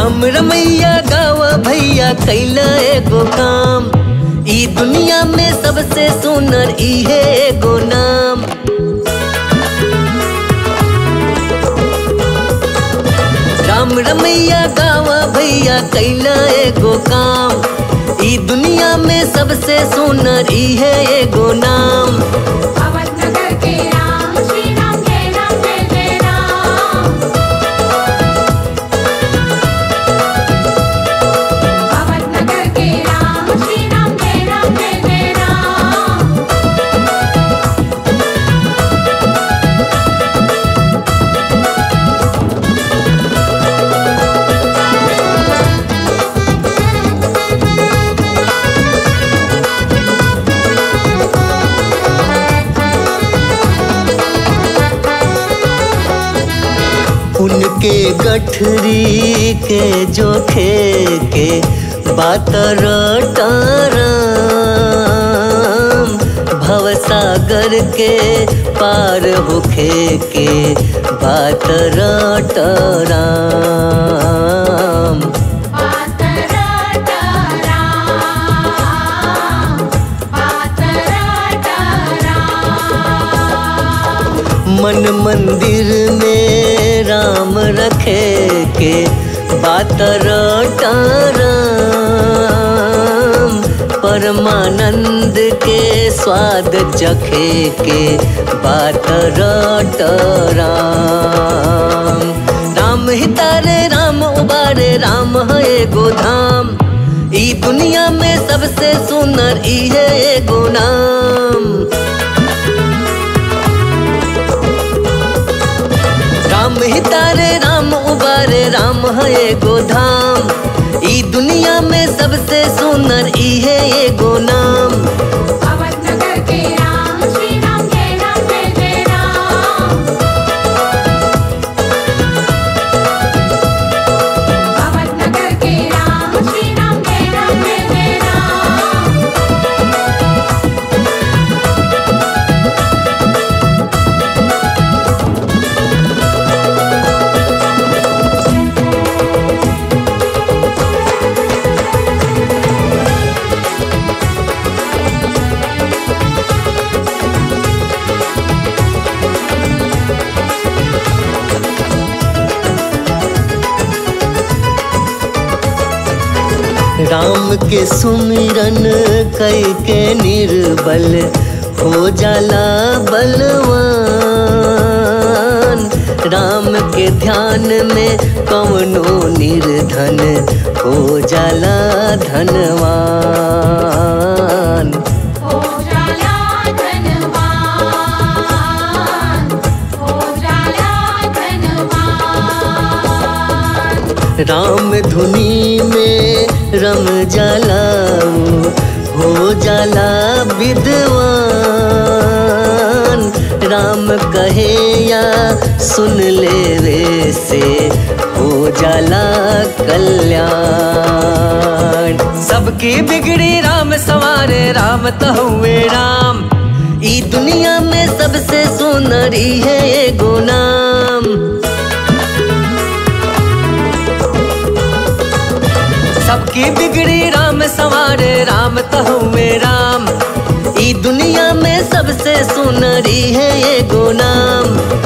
राम रमैया गावा भैया कैला एगो काम ई दुनिया में सबसे सुनर इहे एगो नाम राम रमैया गावा भैया कैला एगो काम ई दुनिया में सबसे सुनर इहे एगो नाम अवधनगर के राम श्री राम जय राम जय जय राम अवधनगर के राम श्री राम जय राम जय जय राम उनके गठरी के जोखे के बात रटाराम भवसागर के पार होखे के बात रटाराम पातराटा राम पातराटा राम मन मंदिर में राम रखे के बात रटाराम परमानंद के स्वाद चखे के बात रटाराम राम हितारे राम उबारे राम है एगो धाम ई दुनिया में सबसे सुनर इहे एगो नाम राम हितारे राम उबारे राम है एगो धाम ई दुनिया में सबसे सुनर इहे एगो नाम अवधनगर के राम श्री राम जय राम जय जय राम अवधनगर के राम श्री राम जय राम जय जय राम राम के सुमिरन कई के निर्बल हो जाला बलवान राम के ध्यान में कवनो निर्धन हो जाला धनवान हो जाला धनवान हो जाला धनवान राम धुनी में रम जाला हो जाला विद्वान राम कहे या सुन ले रे से हो जाला कल्याण सबकी बिगड़ी राम सवारे राम तो हुए राम ई दुनिया में सबसे सुनरी है एगो नाम सबकी बिगड़ी राम सवारे राम तो में राम ई दुनिया में सबसे सुनरी है एगो नाम